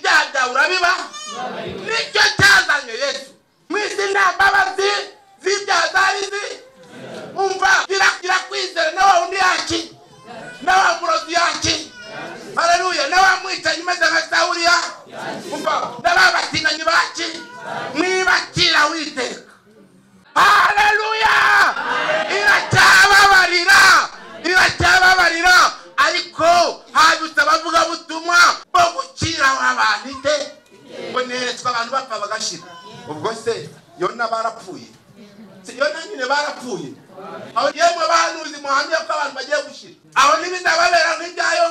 urabiba nicyo cyazanye yesu mu izina mbabazi z'ibyazarizi umva kirakira kwizera na wa wundi yaki na wa murozi yaki haleluya na wa mwicanyi umeze nka sawuriya umva na ba batinganyi baki mwibakira witeka haleluya iracyababarira iracyababarira ariko habutse abavugabutumwa bo gukira abantu ite ngo neretswe abantu bapfa bagashira ubwo se yona barapfuye Se yona nyine barapfuye aho yemwe bahanuzi muhamya ko abantu bagiye gushira aho ntibizababera nk'ibyayo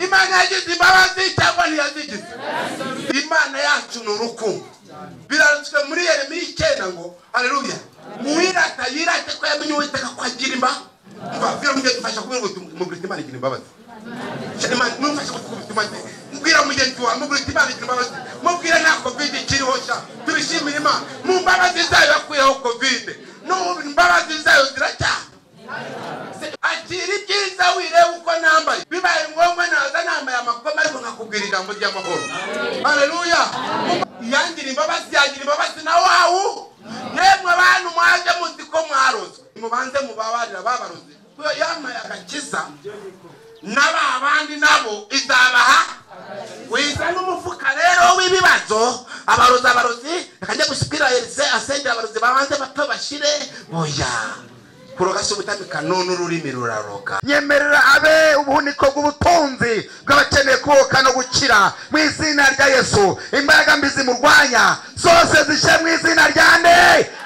imana yagize imbabazi cyangwa ntiyazigize imana yacu ni urukundo birarutswe muri yeremiya icyenda ngo hareruya muwirata yirate ko yamenye uwiteka ko agira imba mva biramugenda umfasha kubwira ngo mugurite imana igira imbabazi mumfasha kubwira imana mubwira mugenzi wawe mugurite imana igira imbabazi mubwira nta kovide ikiriho sha tubishimire imana mu mbabazi zayo yakuyeho kovide n'ubu imbabazi zayo ziracyaha akira ibyiza wireba uko nambaye bibaye ngombwa naza nambaye amakoma ariko nkakubwira ijambo ry'amahoro hareruya yangira imbabazi yagira imbabazi na wawu yemwe abantu mwaje muzi ko mwarozwe mubanze mubabarira babaroze kuko yambaye agakiza na ba bandi nabo izabaha wiza n'umufuka rero w'ibibazo abarozi abarozi akajya gushyikira yerize asengera abarozi babanze bato bashire boya kuroga si ubutamika none ururimi ruraroga nyemerera abe ubuniko bw'ubutunzi bw'abakeneye kuboka no gukira mu izina rya yesu imbaraga mbi zimurwanya zose zishe mu izina rya nde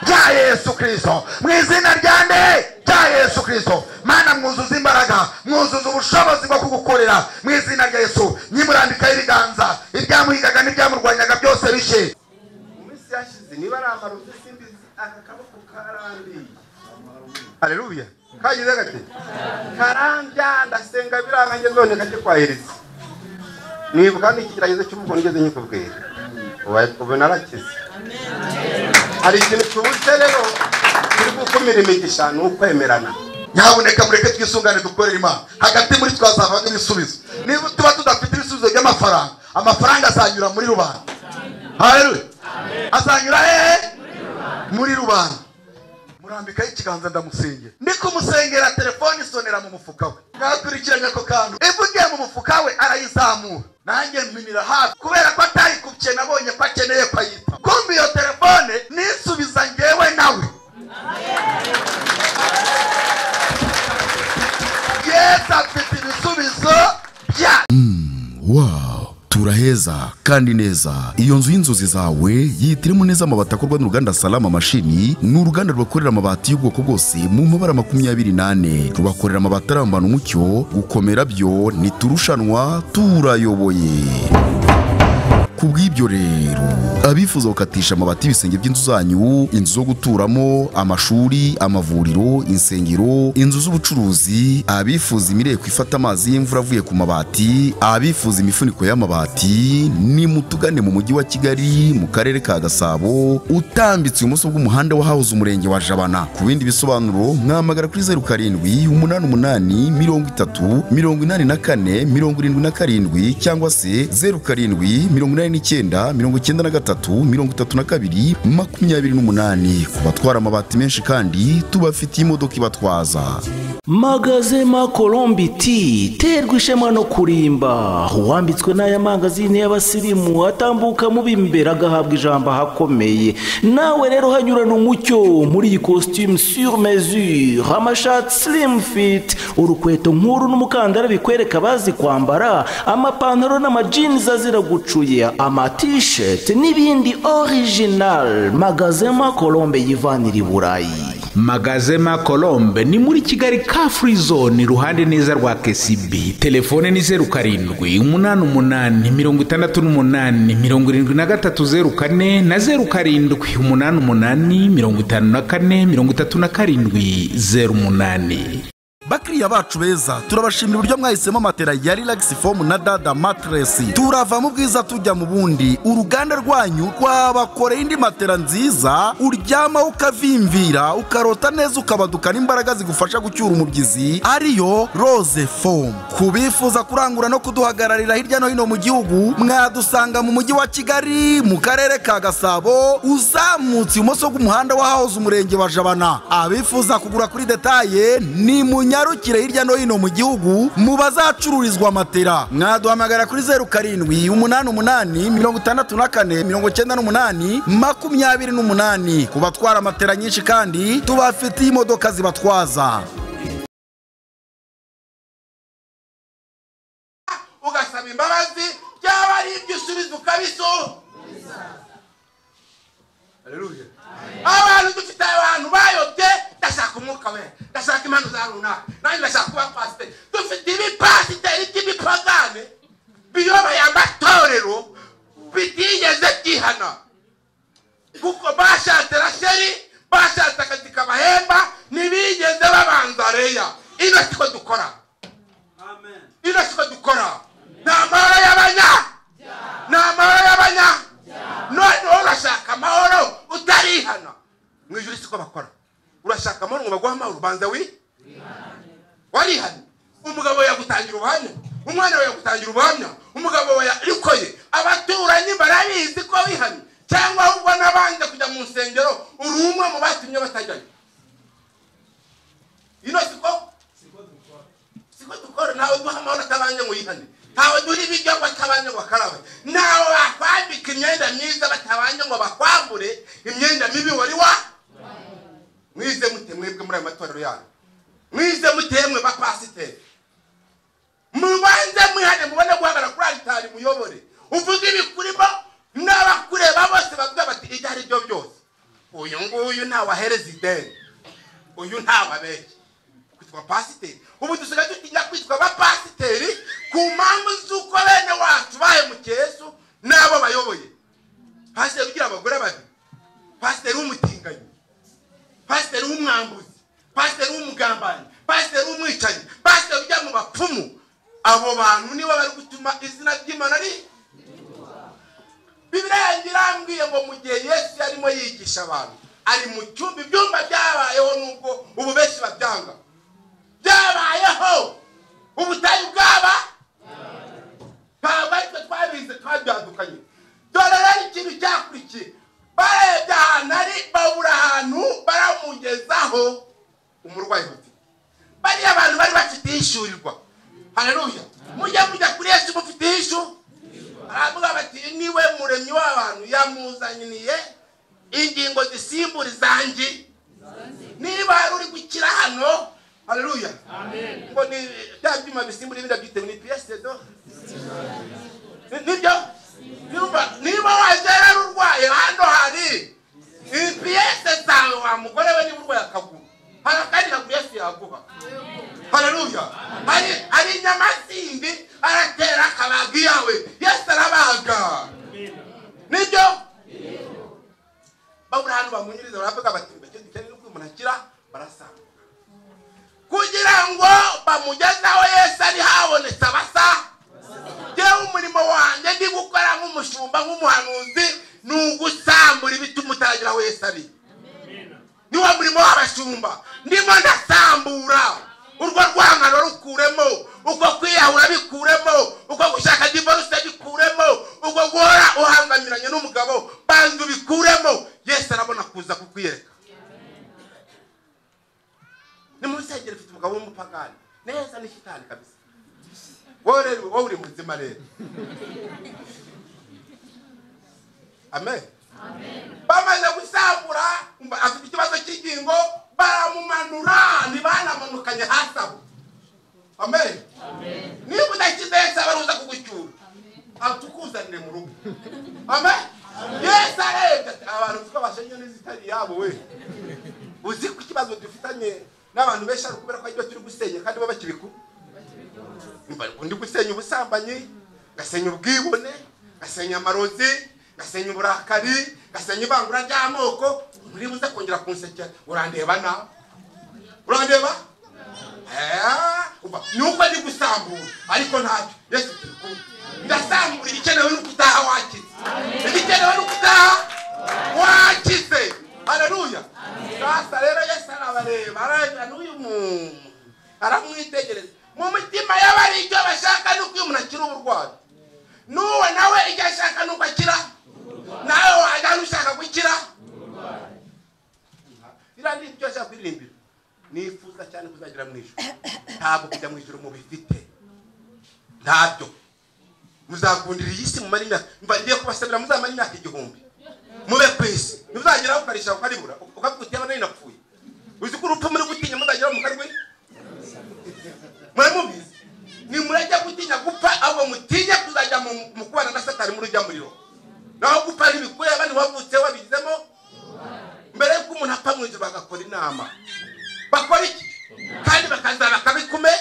rya yesu kirisito mu izina rya nde rya yesu kirisito mana mwuzuza imbaraga mwuzuza ubushobozi bwo kugukorera mu izina rya yesu nyimurambikaho ibiganza ibyamuhigaga n'ibyamurwanyaga byose bishe mu minsi yashize niba ari amarozi simbizi aka kaboko karambiye haleluya kagize gate karambya ndasenga biranga nge none kajye kwahiriza nibuka ni ikigeragezo cy'umuko ngeze nyikubwira ubu narakize hari ikintu cyubutse rero kiri gukumira imigisha ni ukwemerana nyabuneka mureke twisungane dukorera imana hagati muri twazavamo ibisubizo niba tuba tudafite ibisubizo by'amafaranga amafaranga azanyura muri rubanda haleluya azanyura hehe muri rubanda murambikaho ikiganza ndamusengera ndi kumusengera telefone isonera mu mufuka we nakurikiranye ako kantu ivugiye mu mufuka we arayizamura nanjye mpinira hafi kubera ko atayikubye nabonye ko akeneye ko ayita kumva iyo telefone nisubiza ngewe nawe yesu afite ibisubizo bya wow turaheza kandi neza iyo nzu y'inzozi zawe yihitiremo neza amabati akorwa n'uruganda salama mashini ni uruganda rubakorera amabati y'ubwoko bwose mu mabara makumyabiri n'ane rubakorera amabati arambana umucyo gukomera byo ntiturushanwa turayoboye ku bw'ibyo rero abifuza gukatisha amabati y'ibisenge by'inzu zanyu inzu zo guturamo amashuri amavuriro insengero inzu z'ubucuruzi abifuza imireko ifata amazi y'imvura avuye ku mabati abifuza imifuniko y'amabati ni mutugane mu mujyi wa kigali mu karere ka gasabo utambitse ibumoso bw'umuhanda wa hahoze umurenge wa jabana ku bindi bisobanuro mwamagara kuri zeru karindwi umunani umunani mirongo itatu mirongo inani na kane mirongo irindwi na karindwi cyangwa se zeru karindwi mirongo inani n'icyenda mirongo icyenda na gatatu mirongo itatu na kabiri makumyabiri n'umunani ku batwara amabati menshi kandi tubafitiye imodoka ibatwaza magazema colombe iti terwa ishema no kurimba uwambitswe n'aya mangazini y'abasirimu atambuka mu b'imbere agahabwa ijambo ahakomeye nawe rero hanyurana umucyo muri iyi costume sur mesure amashati slim fit urukweto nk'uru n'umukandara bikwereka abazi kwambara amapantaro n'amajinizi azira gucuye amatisheti n'ibindi original magazema colombe yivanira i burayi magazema colombe ni muri kigali ka free zone iruhande neza rwa kcb telefone ni zeru karindwi umunani umunani mirongo itandatu n'umunani mirongo irindwi na gatatu zeru kane na zeru karindwi umunani umunani mirongo itanu na kane mirongo itatu na karindwi zeru umunani bariya bacu beza turabashimira uburyo mwahisemo matera ya relax foam na dada matress turava mu bwiza tujya mu bundi uruganda rwanyu rwabakoreye indi matera nziza uryama ukavimvira ukarota neza ukabaduka n'imbaraga zigufasha gucyura umubyizi ariyo rose foam ku bifuza kurangura no kuduhagararira hirya no hino mu gihugu mwadusanga mu mujyi wa kigali mu karere ka gasabo uzamutse ibumoso bw'umuhanda w'ahahoze umurenge wa jabana abifuza kugura kuri detaye ni munyarukire hirya no hino mu gihugu mu bazacururizwa matera mwaduhamagara kuri zeru karindwi umunani umunani mirongo itandatu na kane mirongo icyenda n'umunani makumyabiri n'umunani ku batwara matera nyinshi kandi tubafitiye imodoka zibatwaza ugasaba imbabazi byaba ari ibyo usubiza ukabisura Haleluya. abantu dufite abantu bayobye ndashaka umwuka we ndashaka impano za runaka nanjye ndashaka kuba pasiteri dufite ibipasiteri by'ibipagane biyoboye amatorero bitigeze byihana kuko bashatse rasheri bashatse akazi kabahemba ntibigeze babanza reya ino siko dukora ino siko dukora ni amahoro y'abanya ni amahoro y'abanya noneho urashaka amahoro utarihana mu ijoro siko bakora urashaka amahoro ngo baguhe amahoro ubanza wi warihana umugabo yagutangira ubuhamya umwana we yagutangira ubuhamya umugabo we yarikoye abaturanyi barabizi ko wihanye cyangwa ahubwo n'abanje kujya mu nsengero uri umwe mu batumye batajyayo ino siko siko dukora ntawe duha amahoro atabanje ngo yihane ntawe duha ibiryo ngo atabanje ngo akarabe ntawe wakwambika imyenda myiza batabanje ngo bakwambure imyenda mibi wari wa mwize mute mwebwe muri ayo matorero yanyu mwize mutemwe bapasiteri mubanze mwihane mubone guhagarara kuri aritari muyobore uvuge ibikurimo n'abakureba bose bavuga bati ibyo ari byo byose uyu nguyu ntawe ahereza ideni uyu ntawe abeshya kwitwa pasiteri ubu dusigaye dutinya kwitwa abapasiteri ku mpamvu z'uko bene wacu bahemukiye yesu n'abo bayoboye pasiteri ugira abagore babiri pasiteri w'umutinganyi pasiteri w'umwambuzi pasiteri w'umugambanyi pasiteri w'umwicanyi pasiteri ujya mu bapfumu abo bantu nibo bari gutuma izina ry'imana ri bibiriya yanjye irambwiye ngo mu gihe yesu yarimo yigisha abantu ari mu cyumba ibyumba byabayeho nubwo ubu benshi babyanga byabayeho ubutayu bwaba ntabwo ari twe twabizi twabyadukanye dore rero ikintu cyakurikiye barebye ahantu ari babura ahantu baramugezaho umurwayi bafite bariya abantu bari bafite ishyurirwa hareruya mujya mujya kuri yesu mufiteho ishu baravuga bati niwe muremyi w'abantu yamuzaniye ingingo zisimbura izanjye niba hari uri gukira hano haleluya ngo ni bya byuma bisimbura ibindi byitewe ni piyese do nibyo niba niba wagera urwaye hano hari piyese zawe wa mugore we niba urwaye akaguru hari akandi kaguru yesu yaguha haleluya hari hari inyama zindi aratera akabaga iyawe yesu arabaga nibyo babura ahantu bamunyuriza baravuga bati mbese dukeneye uko umuntu akira barasanga kugira ngo bamugezeho yesu ari habonetse abasa yewe umurimo wanjye ndi gukora nk'umushumba nk'umuhanuzi ni ugusambura ibituma utaragira aho yesu ari niwo murimo w'abashumba ndimo ndasambura urwo rwangano rukuremo uko kwiyahura bikuremo uko gushaka divorce bikuremo uko guhora uhangamiranye n'umugabo banza ubikuremo yesu arabona kuza kukwiyereka ni mu rusengero ufite umugabo w'umupagani neza ni shitani kabisa wowe rero wowe uri muzima rero amen bamaze gusambura umva- afite ikibazo cy'ingingo baramumanura ntibanamanukanye hasi aho amen niba udakize yesu abaruza kugucyura atukuzanire mu rugo amen yesu arebye ati, abantu tuko bashenye n'izitari yabo we uzi ko ikibazo dufitanye n'abantu benshi ari ukubera ko aribyo turi gusenya kandi bo bakibikora ndi gusenya ubusambanyi ngasenya ubwibone ngasenya amarozi ngasenya uburakari ngasenya ivangura ry'amoko nturibuze kongera kunsekera urandeba nawe urandeba Eh, kuva nuko ndi gusambura ariko ntacyo yesu turi kumwe ndasambura igikenewe ni ukutaha wakize igikenewe ni ukutaha wakize haleluya sasa rero yesu arabareba arababwira n'uyu muntu aramwitegereza mu mitima y'abari icyo bashaka ni uko uyu muntu akira uburwayi n'uwe nawe icyo ashaka ni uko akira nawe wajya hano ushaka gukira biriya ni ibyo ashaka kuririmbira nifuza cyane kuzagera mu ijoro ntabwo kujya mu ijoro mubifite ntabyo muzakundira iyi si mumara imyaka mva ngiye kubasabira muzamara imyaka igihumbi mube ku isi ntuzageraho ukarisha ukaribura ukavuga uti yaba nari napfuye uzi ko urupfu muri gutinya muzageraho mukarwe muramubizi nimurajya gutinya gupfa ahubwo mutinye kuzajya mu- mu kubana na satani muri ujya muriro naho gupfa ntibikure abandi wavutse wabigizemo mbere y'uko umuntu apfa mu ijoro bagakora inama bakora iki kandi bakazana bakabikume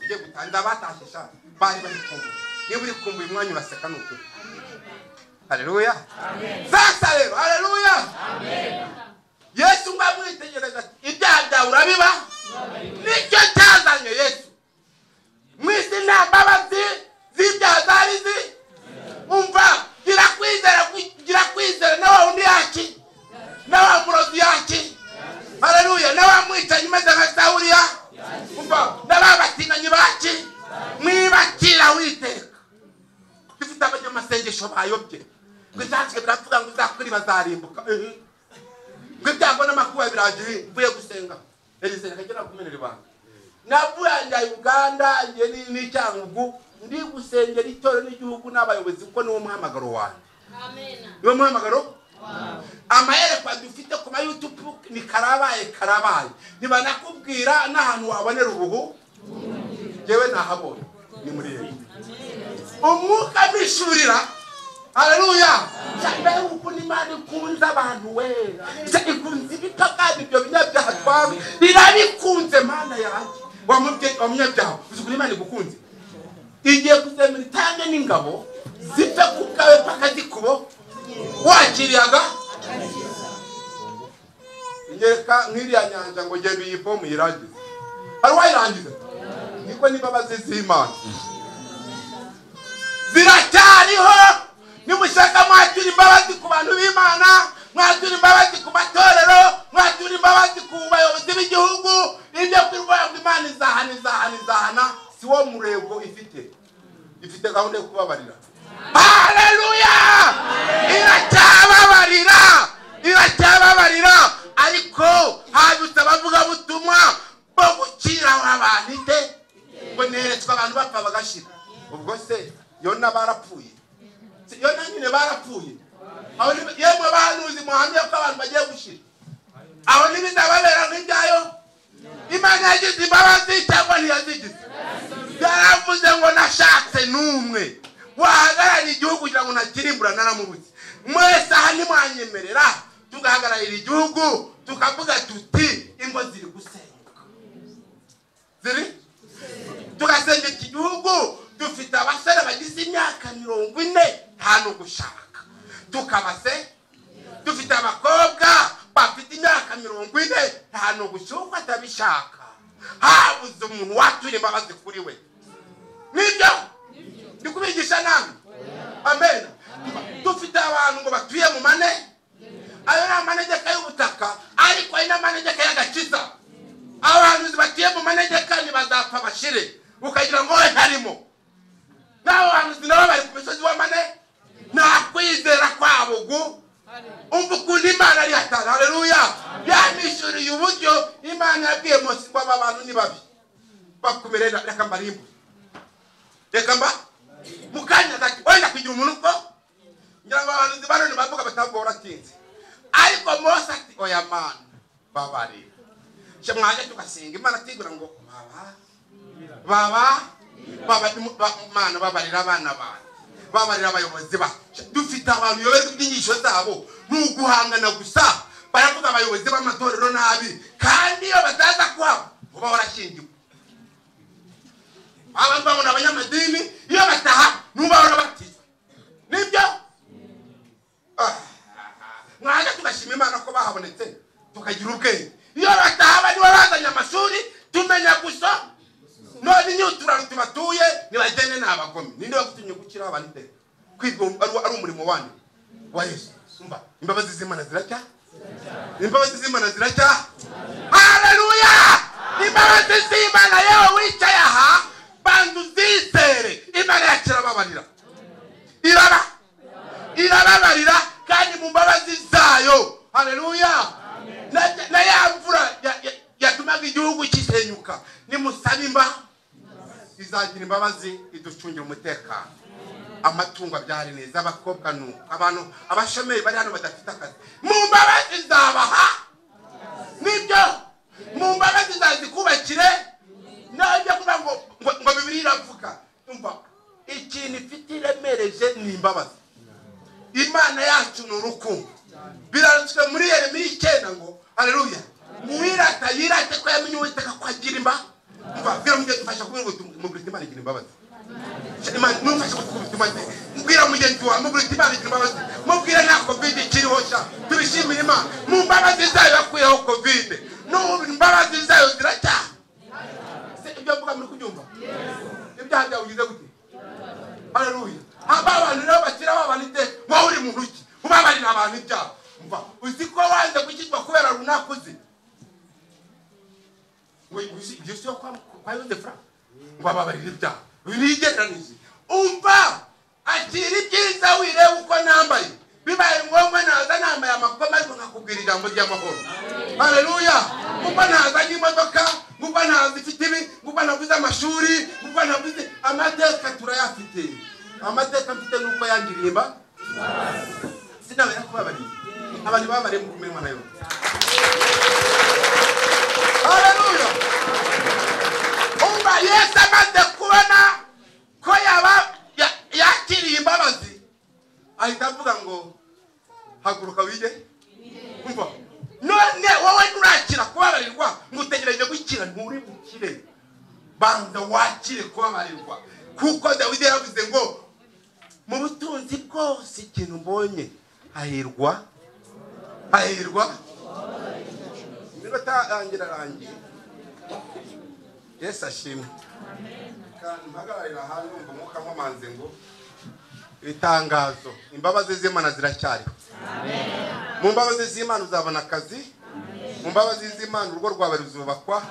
ugiye gutangira abatashye shaka bari bari kumbuye niba uri kumbuye umwanya uraseka ni ukuri hareruya sasa rero hareruya yesu ngo amwitegereze ati ibyaha byawe urabiba nicyo cyazanye yesu mu isi nta mbabazi z'ibyaha zari zi umva gira kwizera ku- gira kwizera na wa wundi yaki na wa murozi yaki haleluya na wa mwicanyi umeze nka sawuriya umva na ba batinganyi baki mwibakira witeka ifite abanyamasengesho bayobye ngo ibyanditswe biravuga ngo izakuri bazarimbuka ehe. ngo ibyago n'amakuba biragiye mvuye gusenga eliseri akagera kumenera ibanga navuye njya uganda njye ni- n'icyangugu ndi gusengera itorero n'igihugu n'abayobozi kuko niwo muhamagaro wanjye niwo muhamagaro amayerekwa dufite ku ma youtube ni karabaye karabaye ntibanakubwira n'ahantu wabonera uruhu yewe nahabonye ni muri yewe umwuka mpishurira haleluya mbega ukuntu imana ikunze abantu we Nshya ikunze ibito kandi ibyo binyabyaha twawe irabikunze mana yanjye wamubye- wamunyabyaha uzi ukuntu imana igukunze igiye kuzemera itange n'ingabo zipfe ku bwawe paka zikubo wakiriyaga inyereka nk'iriya nyanja ngo genda iyi fomu yirangize hari uwayirangiza niko n'imbabazi z'imana ziracyariho nimushaka mwatura imbabazi ku bantu b'imana mwatura imbabazi ku matorero mwatura imbabazi ku bayobozi b'igihugu ibyo kuvuga ngo imana izahana izahana izahana si wo murego ifite ifite gahunda yo kubabarira haleluya iracyababarira iracyababarira ariko habutse abavugabutumwa bo gukiraho abantu ite ngo neretswe abantu bapfa bagashira ubwo se yona barapfuye Se yona nyine barapfuye aho ni- yemwe bahanuzi muhamye ko abantu bagiye gushira aho ntibizababera nk'ibyayo imana yagize imbabazi cyangwa ntiyazigize yaravuze ngo nashatse n'umwe wahagarariye igihugu kugira ngo ntakirimbura naramubuze mwese aha ntimwanyemerera tugahagararira igihugu tukavuga tuti ingo ziri gusenyuka ziri tugasenga iki gihugu dufite abasore bagize imyaka mirongo ine nta no gushaka tukabase dufite abakobwa bafite imyaka mirongo ine nta no gushyuka atabishaka habuze umuntu watura imbabazi kuri we nibyo ndi kubigisha namwe amen dufite abantu ngo batuye mu mane ayo ni amanegeka y'ubutaka ariko ari n'amanegeka y'agakiza abahanuzi batuye mu manegeka ntibazapfa bashire ukagira ngo we ntarimo n'abo bahanuzi nabo bari ku misozi w'amane nta kwizera kwabo gu umva ukuntu imana ari hatari hareruya yamwishyuriye uburyo imana yabwiye mose ngo aba bantu ni babi bakumere reka mbarimbu reka mba mu kanya gato wenda kugira umuntu ubwo ngira ngo abahanuzi ba none bavuga bati ntabwo waratinze ariko mose ati oya mana babarira cyo mwajya tugasenga imana tigura ngo baba baba baba ba- mana babarira abana banyu babarira abayobozi ba dufite abantu yoberwa ibyinyigisho zabo ni uguhangana gusa baravuga abayobozi b'amatorero nabi kandi iyo bataza kuhaba uba warashyingiwe abantu babona abanyamadini iyo bataha n'uba warabatizwa nibyo Ah, mwajya tugashima imana ko bahabonetse tukagira ubwenge iyo batahaba nibo bazanye amashuri kuganira gusa none inyutura rutuma tuye nibagende ni abagome ninde wagutumye gukira abandi ndetse kwigomba ari- ari umurimo wandi wa yesu umva imbabazi z'imana ziracya imbabazi z'imana ziracya haleluya imbabazi z'imana yewe wicaye aha banza uzizere imana yacu irababarira iraba irababarira kandi mu mbabazi zayo haleluya Na- na ya mvura ya- ya- yatumaga igihugu kisenyuka nimusaba imba izagira imbabazi iducungira umutekano amatungo abyara neza abakobwa nuko abantu abashomeri bari hano badafite akazi mu mbabazi zabaha nibyo mu mbabazi zazikubakire nabyo kuvuga ngo ngo ngo bibiri iravuga umva ikintu ifite iremereje ni imbabazi imana yacu ni urukundo birarutswe muri yeremiya icyenda ngo hareruya mwirata yirate ko yamenye uwiteka ko agira imba mva bwira mugenzi mfasha kubwira uti mugurita imana igira imbabazi Imana- mumfashe kukubita imbabazi mbwira mugenzi wawe mugurita imana igira imbabazi mubwire nta kovide ikiriho sha tubishimire imana mu mbabazi zayo yakuyeho kovide n'ubu imbabazi zayo ziracyaha Se, ibyo mvuga muri kubyumva ibyaha byawe ugize gute haleluya haba abantu rero bashyiraho abantu iteka wowe uri muntu ki ubabarira abantu ibyaha mva uzi ko wanze gukizwa kubera runaka uzi gisio kwa yosefu ngo ababarire ibyaha bigeranije umva akira ibyiza wirebe uko nambaye bibaye ngombwa naza nambaye amakoma ariko nkakubwira ijambo ry'amahoro haleluya ngumva ntazanye imodoka ngumva ntazi ifite ibi ngumva nabuze amashuri ngumva nabuze amateka turayafite amateka mfite nuko yangiririmba sinabera kubabarira abantu babariye mu kumenya nayo haleluya umva yesu amaze kubona ko yaba ya- yakiriye imbabazi ahita avuga ngo haguruka wige umva none wowe nurakira kubabarirwa ngo utegereje gukira nturi bukire banza wakire kubabarirwa kuko dawidi yaravuze ngo mu butunzi bwose ikintu mbonye hahirwa hahirwa iminota yanjye irarangiye yesu ashimwe kandi mpagararira hanze umva umwuka nkomanze ngo itangazo imbabazi z'imana ziracyariho mu mbabazi z'imana uzabona akazi mu mbabazi z'imana urugo rwawe ruzubakwa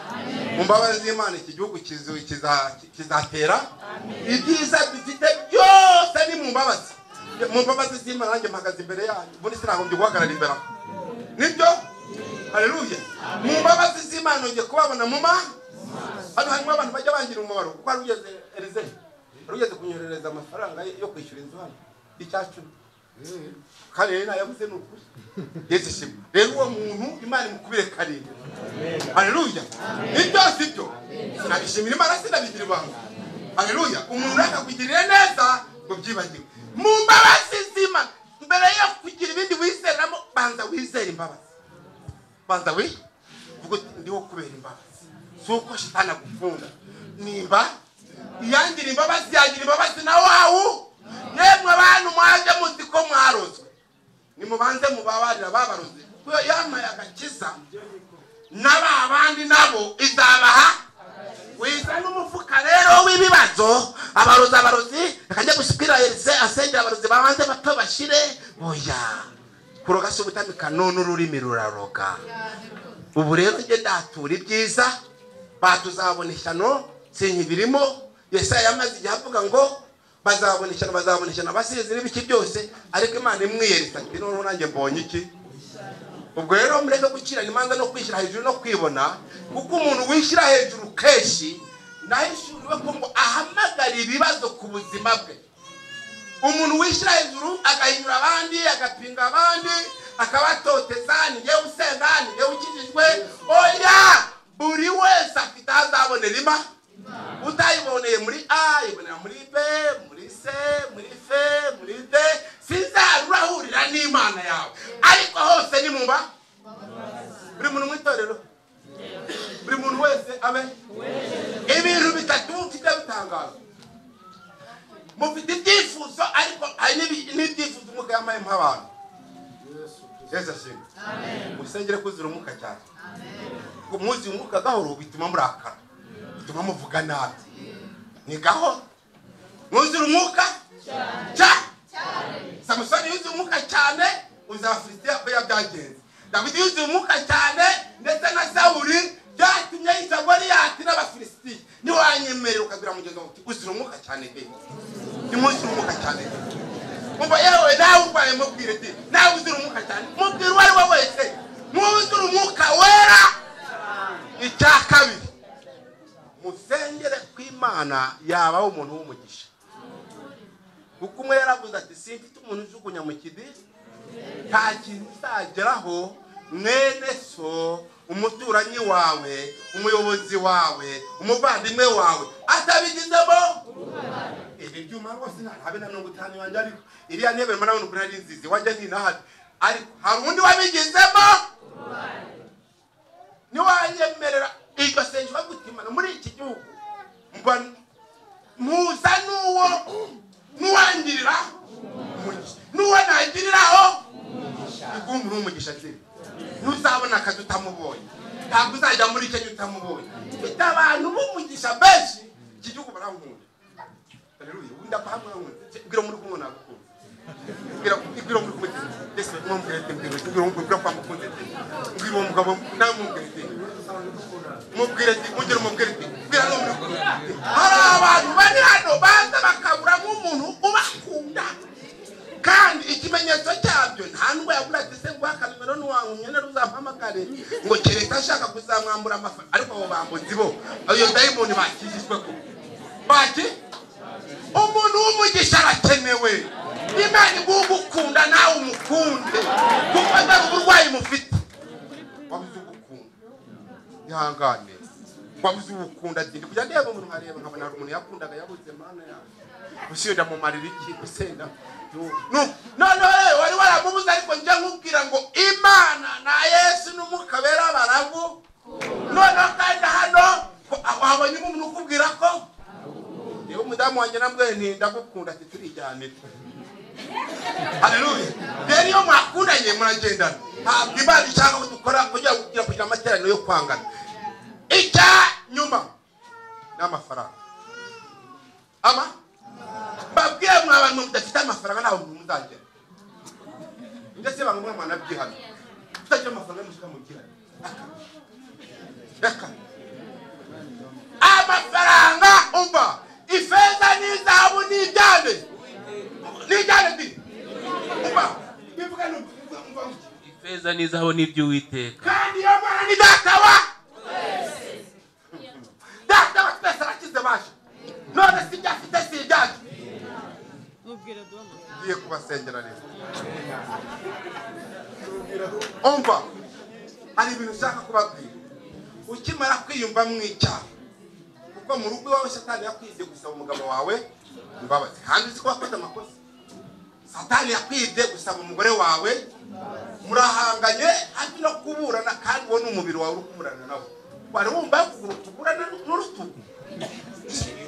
mu mbabazi z'imana iki gihugu kizu- kiza- kizatera ibyiza dufite byose ni mu mbabazi mu mbabazi z'imana nanjye mpagaze imbere yanyu ubundi sinagombye guhagarara imbere aho nibyo hareruye mu mbabazi z'imana nongeye kubabona mu ma hano harimo abantu bajya bangira umumaro kuko hari ugeze erize hari ugeze kunyoherereza amafaranga yo kwishyura inzu hano y'icyacumi kandi rero nayabuze ni ukuri yesu shima rero uwo muntu imana imukubire karindwi haleluya ibyo si byo sinabishimira imana sinabigira ibanga haleluya umuntu akakugirira neza ngo byibagiwe mu mbabazi z'imana mbere yo kugira ibindi wizeramo banza wizere imbabazi banza wi ubwo ndiho kubera imbabazi si uko shitani agukunda niba iyangira imbabazi yagira imbabazi na wawu yemwe abantu mwaje muzi ko mwarozwe nimubanze mubabarira ababaroze kuko yamaye agakiza na ba bandi nabo izabaha wiza n'umufuka rero w'ibibazo abarozi abarozi akajya gushyira erize asengera abarozi babanze bato bashire oya kuroga si ubutamika none ururimi ruraroga ubu rero njye ndatura ibyiza batuzabona ishyano sinkibirimo yesaya yamaze igihe avuga ngo bazabona ishyano bazabona ishyano abasizi n'ibiki byose ariko imana imwiyereka ati noneho nanjye mbonye iki ubwo rero mureke gukirana imanza no kwishyira hejuru no kwibona kuko umuntu wishyira hejuru kenshi nahishuriwe ko ngo ahamagara ibibazo ku buzima bwe umuntu wishyira hejuru agahinyura abandi agapinga abandi akabatoteza ni njyewe usenga ni njyewe ukijijwe oya buri wese afite aho azabonera imba utayiboneye muri a ibonera muri b muri c muri f muri d sinzarurahurira n'imana yawe ariko hose ni mu mba buri muntu mu itorero buri muntu wese abe ibintu bitatu mfite bitangaza mufite ibyifuzo ariko hari n'ibi- n'ibyifuzo umuka yambaye nk'abantu yesu ashimwe musengere kuzira umuka cyane kuko muzi umuka gahoro bituma murakara bituma muvuga nabi ni gaho mwuzura umwuka cyane samusoni yuzuye umwuka cyane uzi abafilisitiya ko yabyagenze dawidi yuzuye umwuka cyane ndetse na sawuri byatumye yica goliyati n'abafilisitiya ntiwanyemerera ukabwira mugenzi wawe uti uzira umwuka cyane pe ntimuzira umwuka cyane pe umva yewe nawe urwaye mubwire ti nawe uzira umwuka cyane mubwire uwo ari we wese mwuzure umwuka wera icya kabiri musengere kw'imana yabaho umuntu w'umugisha kuko umwe yaravuze ati simfite umuntu ujugunya mu kidiri nta kintu uzageraho mwene so umuturanyi wawe umuyobozi wawe umuvandimwe wawe atabigizemo ibi byuma rwose habe na mirongo itanu yanjye ariko iriya ntebe urimo urabona ukuntu ari nziza iwanjye ntinahari ariko hari undi wabigizemo ntiwanyemerera iryo sengesho gutimana muri iki gihugu mba- muza n'uwo n'uwangirira umugisha n'uwo nangiriraho igumbura umugisha nzira ntuzabona akazi utamubonye ntabwo uzajya muri kenya utamubonye mfite abantu b'umugisha benshi iki gihugu barahunda Haleluya. ubundi apahamwe arahunda bwira muri kumwe nagukunda bwira bwira muri kumwe ndetse mwambwira ati mbwira ati mbwira mbwira kwa mukunze ati mbwira uwo mugabo nawe mwambwira ati mubwira ati mugire umubwira ati mbwira n'uwo muri kumwe hari abantu bari hano baza bakabura nk'umuntu ubakunda kandi ikimenyetso cyabyo nta nubwo yabura ati se guhaka nimero ntiwankumye nari uzampamagare ngo kereka ashaka kuzamwambura amafaranga ariko abo bambuzi bo iyo dayimoni bakijijwe ko baki umuntu w'umugisha arakenewe imana iguha ugukunda nawe umukunde kuko atari uburwayi mufite wabuze ugukunda ihangane wabuze ugukunda ati ndi kujya ndeba umuntu nkareba nkabona hari umuntu yakundaga yabuze mana yawe usibira mumarira iki usenda noneho rero wari waramubuze ariko njya nkubwira ngo imana na yesu n'umwuka bera barabu noneho kandi hano ko- wabonye umuntu ukubwira ko yewe umudamu wanjye namwe nti ndagukunda ati turijyanire haleluya rero iyo mwakundanye muragendana ntabwo imana ishaka ko dukora kugira ngo kugira kugira amateraniro yo kwangana icya nyuma ni amafaranga ama mbabwire mwa bantu mudafite amafaranga ntabwo muntu muzagera ndetse bamwe mwe mwanabyihana mutagira amafaranga mushaka mu gihano reka reka amafaranga umva ifeza n'izahabu n'ibyane n'ibyane bi umva bivuga ni ukuvuga umva uti, ifeza n'izahabu n'iby'uwiteka kandi iyo mwana ni data wa data wa twese arakize baje none si ibyo afite si ibyacu ngiye kubasengera rero umva hari ibintu ushaka kubabwira ukimara kwiyumva mu icyaha kuko mu rugo iwawe satani yakwibye gusaba umugabo wawe imbabazi kandi uzi ko wakoze amakosa satani yakwibye gusaba umugore wawe murahanganye hafi no kuburana kandi uwo ni umubiri wawe uri kuburana nawe wari wumva yakuguru tuburana n'urutugu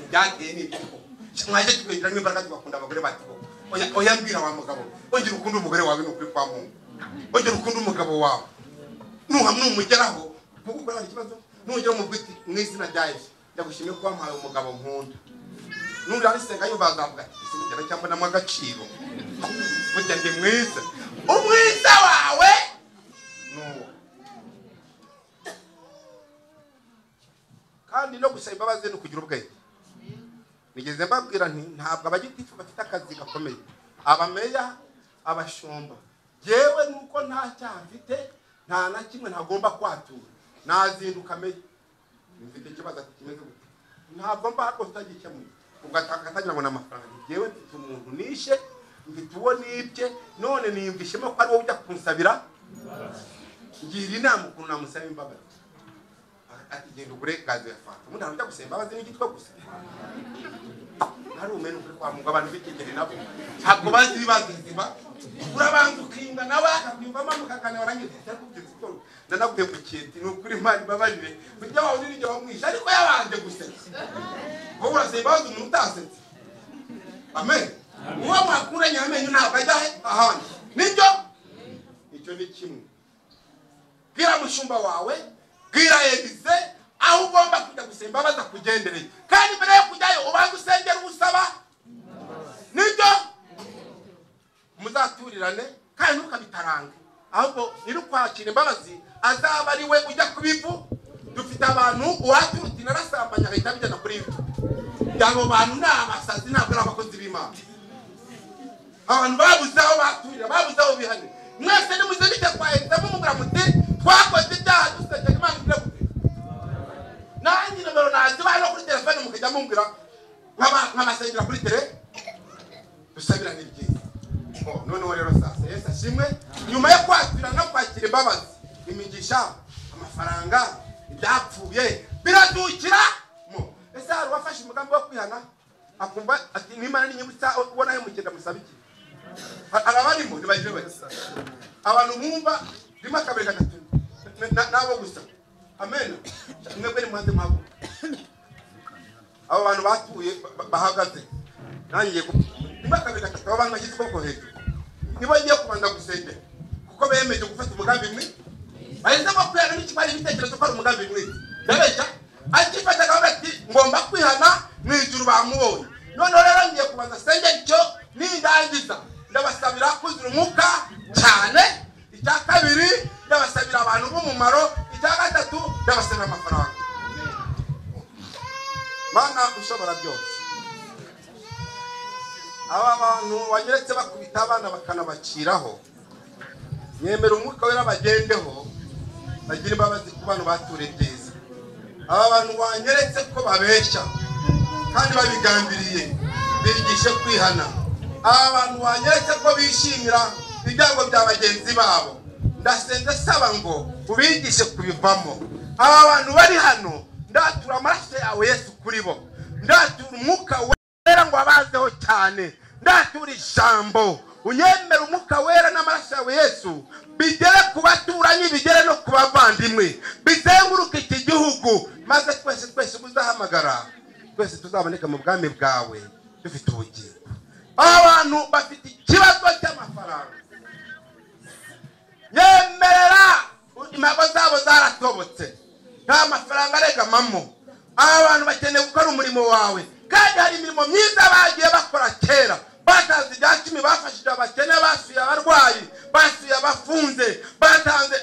byagiye n'ibyo mwajya tukagirango imbaraga tugakunda abagore bati oya oya mbwira wa mugabo ongera ukunda umugore wawe ni ukuri kwa mungu ongera ukunda umugabo wawe nuhamwe numugeraho kuko ukora ikibazo nugera mu bwiti mu izina rya yesu ndagushimiye ko wampaye umugabo nkunda nurira arisenga yumva azavuga ati ese mugera cyangwa namwe agaciro burya ndi mwiza umwiza wawe ni uwo kandi no gusaba imbabazi ni ukugira ubwenge nigeze mbabwira nti ntabwo abagitifu bafite akazi gakomeye abameya abashumba yewe nuko nta cyaha mfite nta na kimwe ntagomba kwatura nazinduka meya mfite ikibazo ati kimeze gute ntabwo mba rwose utagikemuye ugatangira ngo ni amafaranga nti yewe mfite umuntu nishe mfite uwo nibye none niyumva ishema ko ari wowe ujya kunsabira ngira inama ukuntu namusaba imbabazi ati genda uburenganzira fata ubundi hari ujya gusaba imbabazi n'igitwe gusa hari umenya ukuri kwa mungu abantu b'ikigeri nabo ntabwo bazi ibibazo bizima urabanza ukinga nawe akakwiyumvamo mukagana warangiza ndarakubwira ko ndanaguye ku kintu ni ukuri imana ibabarire ujya wawe n'iryo wamwishe ariko yabanje gusetsa wowe urasaba imbabazi umuntu utasetse amen uwo mwakuranye amenyo ntabwo ajya he ahandi nibyo icyo ni kimwe bwira mushumba wawe bwira elize aho ugomba kujya gusaba imbabazi akugendereye kandi mbere yo kujyayo ubanza usengera uwusaba nibyo muzaturirane kandi ntukabitarange ahubwo nyiri ukwakira imbabazi azaba ari we ujya ku bivu dufite abantu uwaturutse inarasambanya agahita abigeza kuri ivu abo bantu ni abasazi ntabwo ari abakozi b'imana abantu babuze aho baturira babuze aho bihane mwese nimuze bijya kwa leta mumubwira muti twakoze ibyaha dusengera imana ibyagufite nanjye nomero nazibaye no kuri telefone mukajya mumbwira nk'aba- nk'abasengera kuri tere dusabirane ibyiza Oh, noneho rero sasa yesu ashimwe nyuma yo kwakira no kwakira imbabazi imigisha amafaranga ibyapfuye biradukira mo ese hari uwafashe umugambi wo kwihana akumva ati n'imana ninyibutsa ubonayo mugenda musaba iki Ha- hari abarimo ntibagire bake abantu bumva rimwe kabiri gatatu na- na- nabo gusa amen mwebwe nimuhanze muhaguruke abo bantu batuye ba- bahagaze nanjye niba kabiri gatatu aba bantu bashyize ukuboko hejuru nibo ngiye kubanza gusengera kuko bemeje gufata umugambi mwe bahisemo kwihana n'ikimara ibitekerezo ko ari umugambi mwe ndabeshya akifata akavuga ati ngomba kwihana mu ijuru bamubonye noneho rero ngiye kubanza sengera icyo nindangiza ndabasabira kuzura umwuka cyane icya kabiri ndabasabira abantu b'umumaro icya gatatu ndabasabira amafaranga mana ushobora byose aba bantu wanyeretse bakubita abana bakanabaciraho yemera umwuka wera bagendeho bagire imbabazi ku bantu baturiye byiza aba bantu wanyeretse ko babeshya kandi babigambiriye bigishe kwihana aba bantu wanyeretse ko bishimira ibyago bya bagenzi babo ndasenze saba ngo ubigishe kubivamo aba bantu bari hano ndatura amaraso yawe yesu kuri bo ndatura umwuka we wera ngo abazeho cyane ndatura ijambo unyemera umwuka wera n'amaraso yawe yesu bigere ku baturanyi bigere no ku bavandimwe bizenguruke iki gihugu maze twese twese uzahamagara twese tuzaboneka mu bwami bwawe dufite ubugingo abantu bafite ikibazo cy'amafaranga yemerera impago zabo zaratobotse nta mafaranga aregamamo aba bantu bakeneye gukora umurimo wawe kandi hari imirimo myiza bagiye bakora kera batanze ibya cumi bafashije abakene basuye abarwayi basuye abafunze batanze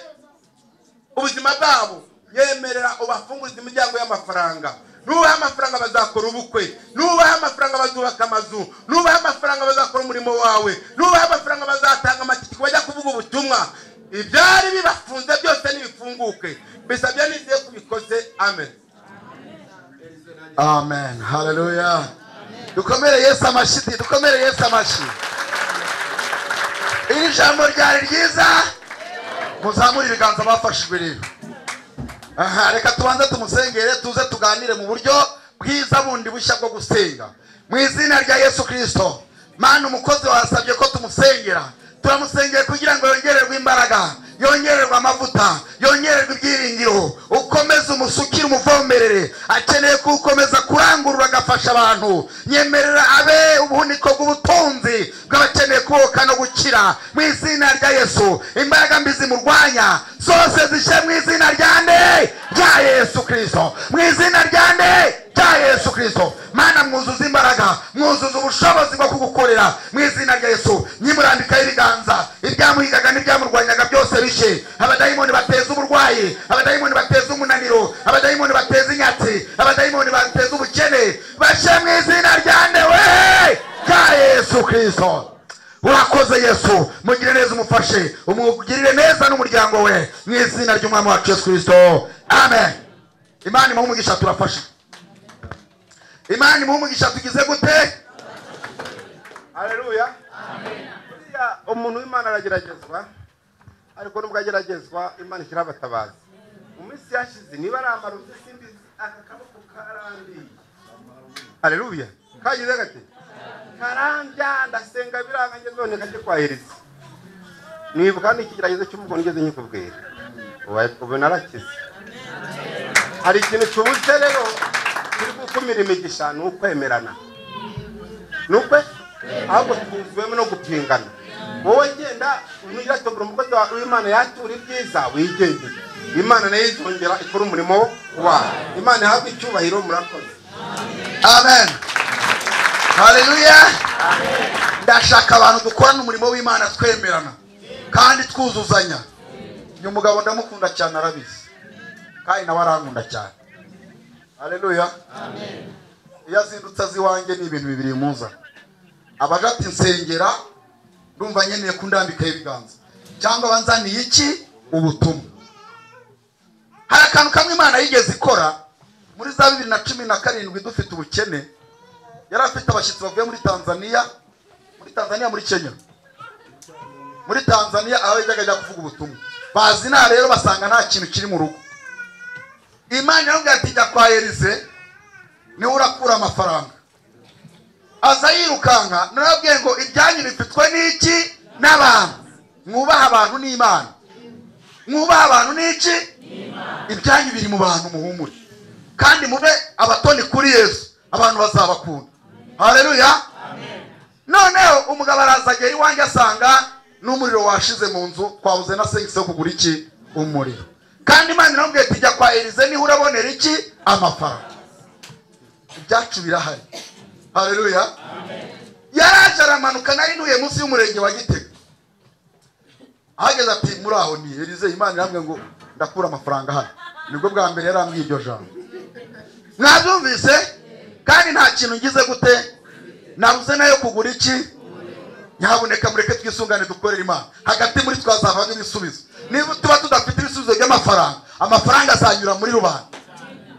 ubuzima bwabo yemerera ubafungurize imiryango y'amafaranga nubaha amafaranga bazakora ubukwe nubaha amafaranga bazubaka amazu nubaha amafaranga bazakora umurimo wawe nubaha amafaranga bazatanga amatike bajya kuvuga ubutumwa ibyari bibafunze byose nibifunguke bisabye n'igihe kubikoze amen amen haleluya dukomere yesu amashyi dukomere yesu amashyi iri jambo ryari ryiza muzamure ibiganza bafashijwe rero aha reka tubanze tumusengere tuze tuganire mu buryo bwiza bundi bushya bwo gusenga mu izina rya yesu kirisito mani umukozi wasabye ko tumusengera turamusengeye kugira ngo yongererwe imbaraga yongererwe amavuta yongererwe ibyiringiro ukomeze umusukire umuvomerere akeneye ko ukomeza kurangurura agafasha abantu nyemerera abe ubuniko bw'ubutunzi bw'abakeneye kuboka no gukira mu izina rya yesu imbaraga mbi zimurwanya zose zishe mu izina rya nde rya yesu kirisito mu izina rya nde rya yesu kirisito mana mwuzuza imbaraga mwuzuza ubushobozi bwo kugukorera mu izina rya yesu nyimurambikaho ibiganza ibyamuhigaga n'ibyamurwanyaga byose bishe abadayimoni bateza uburwayi abadayimoni bateza umunaniro abadayimoni bateza inyatsi abadayimoni bateza ubukene bashe mu izina rya nde we rya yesu kirisito urakoze yesu mugire neza umufashe umugirire neza n'umuryango we mu izina ry'umwami wacu yesu kirisito amen imana imuha umugisha turafasha imana imuha umugisha tugize gute haleluya Buriya umuntu w'imana arageragezwa ariko nubwo ageragezwa imana ishyiraho abatabazi mu minsi yashize niba ari amarozi simbizi aka kaboko karambiye haleluya kagize gate karambya ndasenga biranga ngeze none kajye kwahiriza nibuka n'ikigeragezo cy'umugo ngeze nyikubwira Ubaye- ubu narakize hari ikintu kibuze rero kiri gukumira imigisha ni ukwemerana ni ukwe ahubwo twuzuwemo no gupingana wowe genda unirategura umukozi wawe w'imana yatura ibyiza wigendere imana nayo izongera ikora umurimo wayo imana ihabwe icyubahiro murakoze amen haleluya ndashaka abantu dukorana umurimo w'imana twemerana kandi twuzuzanya uyu mugabo ndamukunda cyane arabizi kandi nawe arankunda cyane haleluya iyo azindutse azi iwanjye ni ibintu bibiri bimuza abaje ati nsengera ndumva nkeneye kundambikaho ibiganza cyangwa banzaniye iki ubutumwa hari akantu kamwe imana yigeze ikora muri za bibiri na cumi na karindwi dufite ubukene yari afite abashyitsi bavuye muri tanzania muri tanzania muri kenya muri tanzania aho yajyaga ajya kuvuga ubutumwa bazina rero basanga nta kintu kiri mu rugo imana yaramubwira ati jya kwa elize niwe urakura amafaranga aza yirukanka narabwiye ngo ibyanyu bifitwe n'iki n'abantu mwubaha abantu n'imana mwubaha abantu n'iki ibyanyu biri mu bantu muhumure kandi mube abatoni kuri yesu abantu bazabakunda hareruya noneho umugabo araza agera iwanjye asanga n'umuriro washize mu nzu twabuze na segisi yo kugura iki umuriro kandi imana iramubwiye ati jya kwa elize niho urabonera iki amafaranga ibyacu birahari hareruya yaraje aramanuka nari ntuye munsi y'umurenge wa gitega ahageze ati muri aho ni elize imana irambwira ngo ndakura amafaranga hano nibwo bwa mbere yarambwiye iryo jambo mwabyumvise kandi nta kintu ngize gute nabuze nayo kugura iki nyabuneka mureke twisungane dukorere imana hagati muri twazavamo ibisubizo niba tuba tudafite ibisubizo by'amafaranga amafaranga azanyura muri rubanda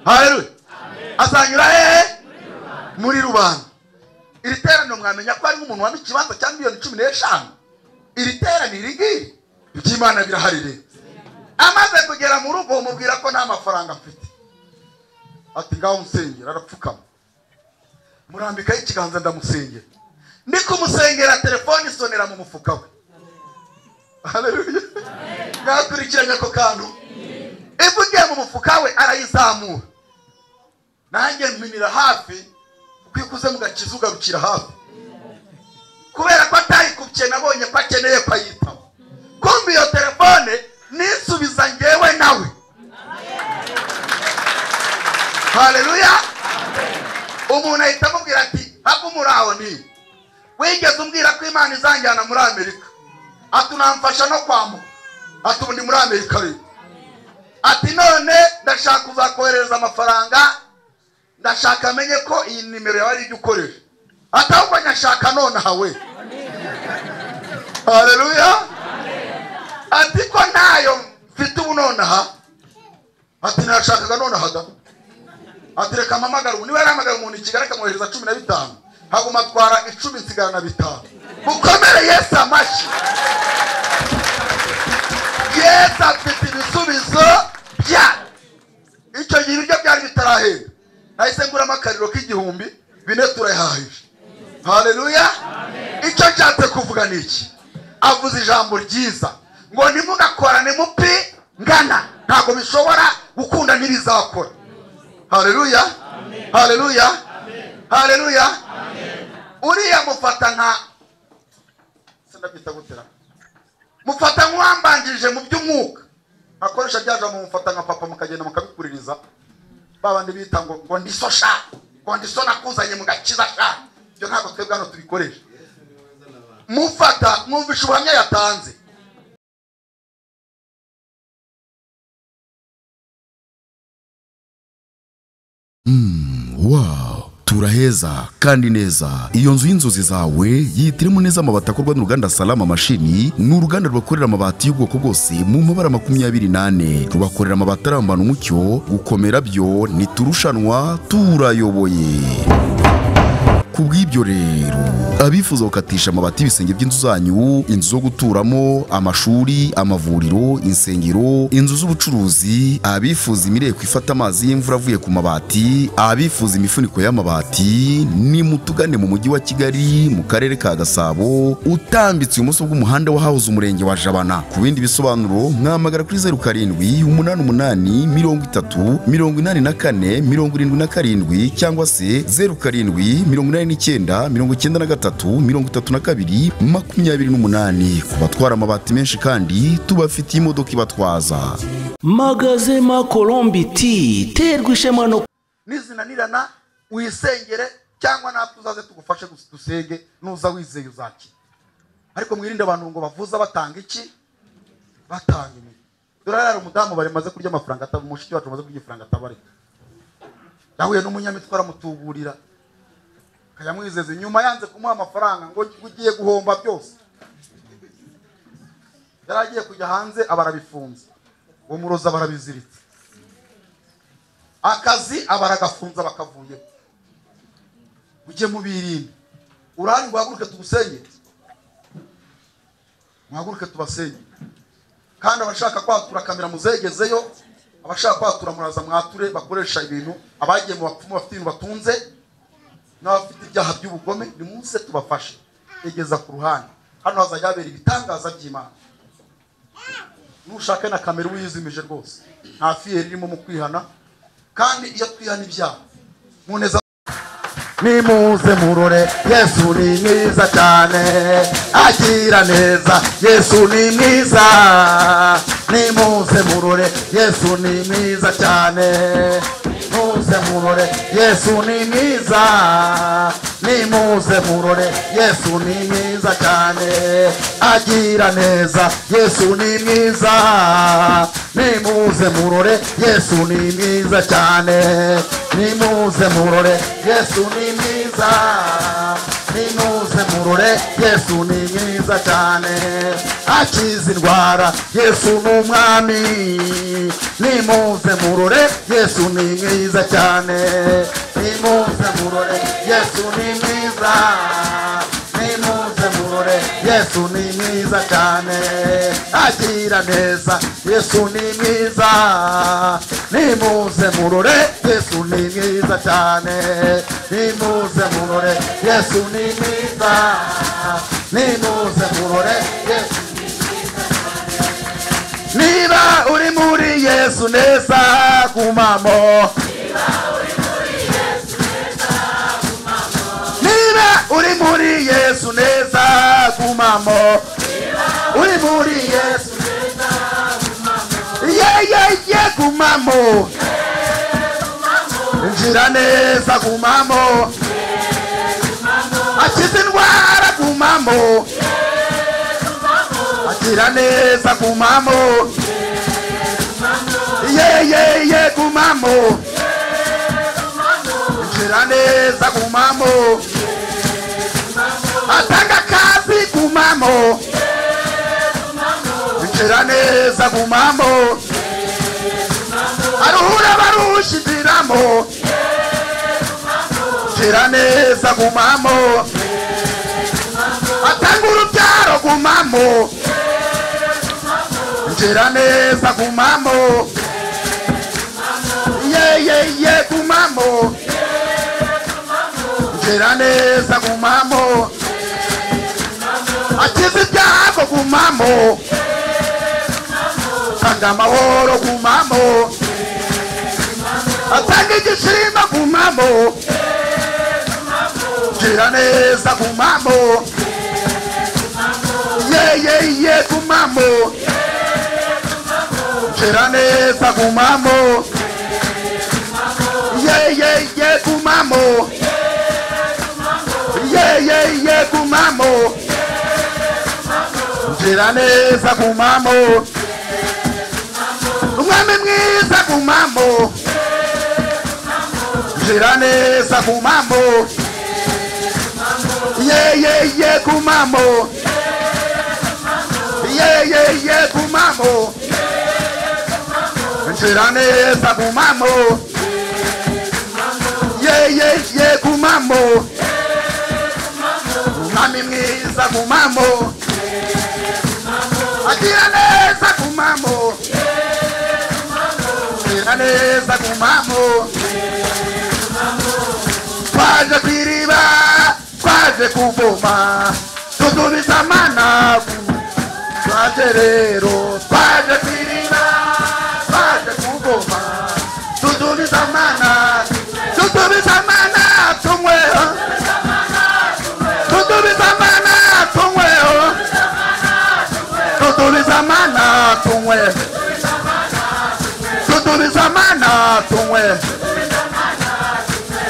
haleluya azanyura hehe muri rubanda iri teraniro mwamenya ko harimo umuntu wampa ikibanza cya miliyoni cumi n'eshanu iri teraniro iri ngiri iby'imana birahari rero amaze kugera mu rugo umubwira ko nta mafaranga mfite ati ngaho musengera arapfukama murambikaho ikiganza ndamusengera ndi kumusengera telefone isonera mu mufuka we Haleluya. mwakurikiranye ako kantu ivugiye mu mufuka we arayizamura nanjye mpinira hafi kuko iyo ukuze mu gakiza ugarukira hafi kubera ko atayikubye nabonye ko akeneye kwayitaba kumva iyo telefone nisubiza ngewe nawe haleluya umuntu ahita amubwira ati hava muri aho ni wigeze umbwira ko imana izanjyana muri amerika ati unamfasha no kwambuka ati ubu ndi muri amerika rero ati none ndashaka kuzakohereza amafaranga ndashaka amenye ko iyi nimero yawe ari ijya ukoresha ati ahubwo nyashaka nonaha we haleluya ati ko ntayo mfite ubu nonaha ati nashakaga nonaha da ati reka mpamagara ubu niba yarahamagara umuntu i kigali akamwohereza cumi na bitanu haguma atwara icumi nsigara na bitanu mukomere yesu amashyi yesu afite ibisubizo bya icyo gihe ibiryo byari bitarahenda nahise nguramo akariro k'igihumbi bine turayahahije haleluya icyo nshatse kuvuga ni iki avuze ijambo ryiza ngo ntimugakorane mupi ngana ntabwo bishobora gukunda ntibizakora hareruya hareruya hareruya uriya mufata nka sinabyita gutera mufata nk'uwambanjirije mu by'umwuka akoresha byaje mumufata nka papa mukagenda mukabikuririza ba bandi bita ngo ngo ndiso sha ngo ndiso nakuzanye mu gakiza sha ibyo ntabwo twebwe hano tubikoresha mufata mwumvisha ubuhamya yatanze wow turaheza kandi neza iyo nzu y'inzozi zawe yitirimo neza amabati akorwa n'uruganda salama mashini ni uruganda rwakorera amabati y'ubwoko bwose mu mabara makumyabiri n'ane rubakorera amabati arambana umucyo gukomera byo ntiturushanwa turayoboye ku bw'ibyo rero abifuza gukatisha amabati y'ibisenge by'inzu zanyu inzu zo guturamo amashuri amavuriro insengero inzu z'ubucuruzi abifuza imireko ifata amazi y'imvura avuye ku mabati abifuza imifuniko y'amabati ni mutugane mu mujyi wa kigali mu karere ka gasabo utambitse ibumoso bw'umuhanda wahahoze umurenge wa jabana ku bindi bisobanuro mwamagara kuri zeru karindwi umunani umunani mirongo itatu mirongo inani na kane mirongo irindwi na karindwi cyangwa se zeru karindwi mirongo inani makumyabiri n'icyenda mirongo icyenda na gatatu mirongo itatu na kabiri makumyabiri n'umunani ku batwara amabati menshi kandi tubafitiye imodoka ibatwaza magazema colombe ti terwa ishema no nizinanirana wisengere cyangwa natwe uzaze tugufashe gus- dusenge nuza wizeye uzakira ariko mwirinde abantu ngo bavuza batanga iki batanga imiti dore hari umudamu bari maze kurya amafaranga ataba umushiki wacu maze kurya ifaranga atabarika yahuye n'umunyamitwe aramutuburira akayamwizeza nyuma yanze kumuha amafaranga ngo ugiye guhomba byose yari agiye kujya hanze abarabifunze uwo murozi abarabiziritse akazi abaragafunza bakavuyeho mujye mubirinde urahari muhaguruke tugusenge muhaguruke tubasenge kandi abashaka kwatura kamera muzegezeyo abashaka kwatura muraza mwature bakoresha ibintu abagiye mu bapfumu bafite ibintu batunze n'abafite ibyaha by'ubugome nimuze tubafashe egeza ku ruhande hano hazajya habera ibitangaza by'imana nushake na kamera uba uyizimije rwose nta fiyeri irimo mu kwihana kandi iyo twihana ibyaha muneza nimuze murore yesu ni mwiza cyane agira neza yesu ni mwiza nimuze murore yesu ni mwiza cyane nimuze murore yesu ni mwiza nimuze murore yesu ni mwiza cyane agira neza yesu ni mwiza nimuze murore yesu ni mwiza cyane nimuze murore yesu ni mwiza nimuze murore yesu ni mwiza cyane akiza indwara yesu ni umwami nimuze murore yesu ni mwiza cyane nimuze murore yesu ni mwiza nimuze murore yesu ni mwiza cyane agira neza yesu ni mwiza nimuze murore yesu ni mwiza cyane nimuze murore yesu ni mwiza nimuze murore yesu niba uri muri yesu neza kumamo niba uri muri yesu neza kumamo uri muri yesu yeyeye kumamo nzira neza kumamo akiza indwara kumamo agira neza kumamo yeyeye kumamo nzira neza kumamo atanga kazi kumamo nzira neza kumamo aruhura barushitiramo nzira neza kumamo atanga urubyaro kumamo nzira neza kumamo yeyeye kumamo nzira neza kumamo akiza ibyago kumamo atanga amahoro kumamo atanga igishirima kumamo nzira neza kumamo yeyeye kumamo nzira neza kumamo yeyeye kumamo yeyeye kumamo nzira neza kumamo umwami mwiza kumamo nzira neza kumamo yeyeye kumamo yeyeye kumamo nzira neza kumamo yeyeye kumamo umwami mwiza kumamo agira neza kumamo kumera neza ku mpamvu twaje ku iriba twaje kuvoma tudubiza amanagu twaje rero twaje ku iriba twaje kuvoma tudubiza amanagu tudubiza amanagu tunyweho tunywe tudubiza amana tunywe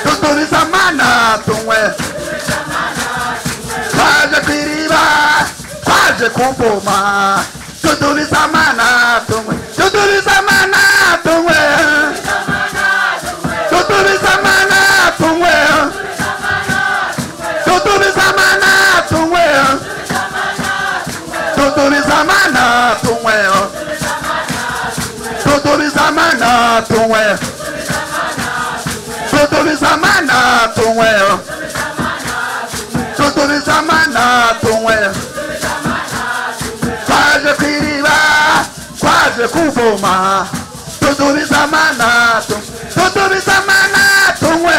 tudubiza amana tunywe twaje ku iriba twaje kuvoma tudubiza amana tunywe tudubiza amana tunywe tudubiza amana tunywe tudubiza amana tunywe tudubiza amana tunywe tudubiza amana tunywe tudubiza amana tunywe tudubiza amana tunywe twaje ku iriba twaje kuvoma tudubiza amana tunywe tudubiza amana tunywe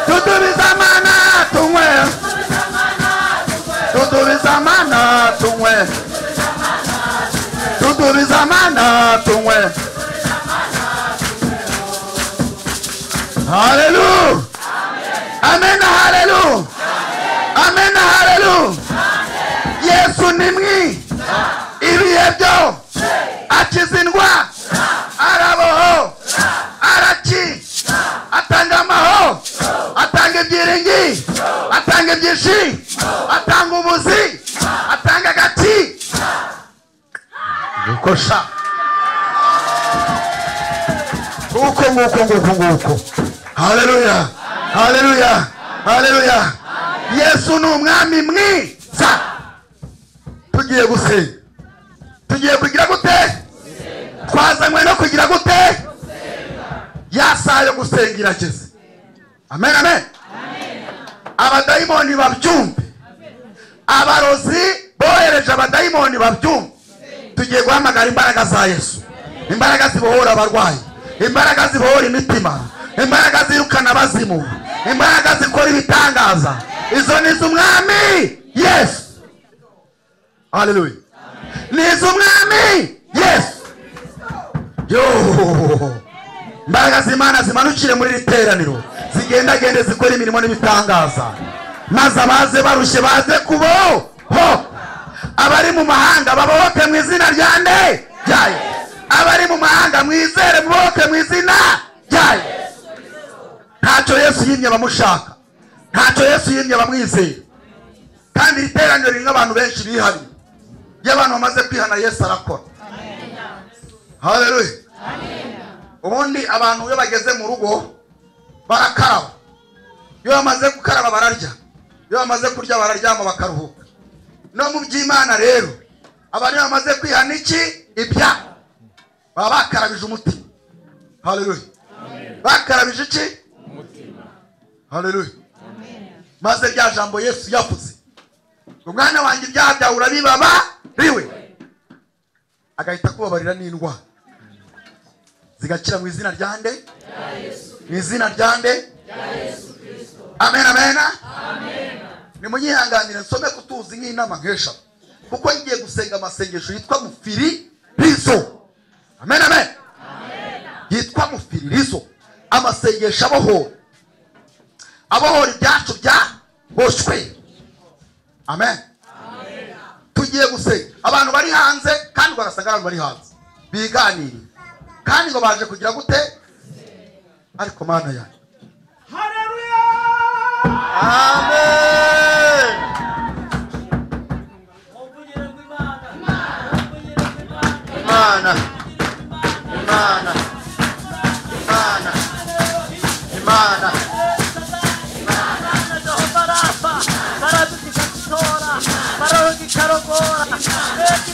tudubiza amana tunywe tudubiza amana tunywe tudubiza amana tunywe haleluya amen haleluya amen haleluya yesu ni mwi ibihe byo akiza indwara araboho araki atanga amaho atanga ibyiringi atanga ibyishimo atanga ubuzi atanga agati nguko sha nguko nguko nguko nguko haleluya haleluya haleluya yesu ni umwami mwiza tugiye gusenga tugiye kugira gute twazanywe no kugira gute ya saha yo gusenga irageze amen amen abadayimoni babyumve abarozi bohereje abadayimoni babyumve tugiye guhamagara imbaraga za yesu imbaraga zibohora abarwayi imbaraga zibohora imitima imbaraga zirukana abazimu imbaraga zikora ibitangaza izo ni iz'umwami yesu haleluya ni iz'umwami yesu yo imbaraga z'imana zimanukire muri iri teraniro zigendagende zikora imirimo n'ibitangaza maze abaze barushye baze kuboho abari mu mahanga babohoke mu izina rya nde ryayo abari mu mahanga mwizere mubohoke mu izina ryayo ntacyo yesu yimye abamushaka ntacyo yesu yimye abamwizeye kandi iri teraniro ririmo abantu benshi bihariye iyo abantu bamaze kwihana yesu arakora haleluya ubundi abantu iyo bageze mu rugo barakaraba iyo bamaze gukaraba bararya iyo bamaze kurya bararyama bakaruhuka no mu by'imana rero abantu iyo bamaze kwihana iki ibya baba bakarabije umutima haleluya bakarabije iki haleluya maze rya jambo yesu yavuze umwana wanjye ibyaha byawe urabibabariwe agahita akubabarira n'indwara zigakira mu izina rya nde mu izina rya nde amen amen nimunyihanganire nsome kutuzi nk'inama nkesha kuko ngiye gusenga amasengesho yitwa mufiririzo amen amen yitwa mufiririzo amasengesho abohora abohora ibyacu bya boshywe amen tugiye gusenga abantu bari hanze kandi ugasanga abantu bari hanze biganiriye kandi ngo baje kugira gute ariko mana yanjye amen imana imana imana imana barabikikatora barabikarongoraeki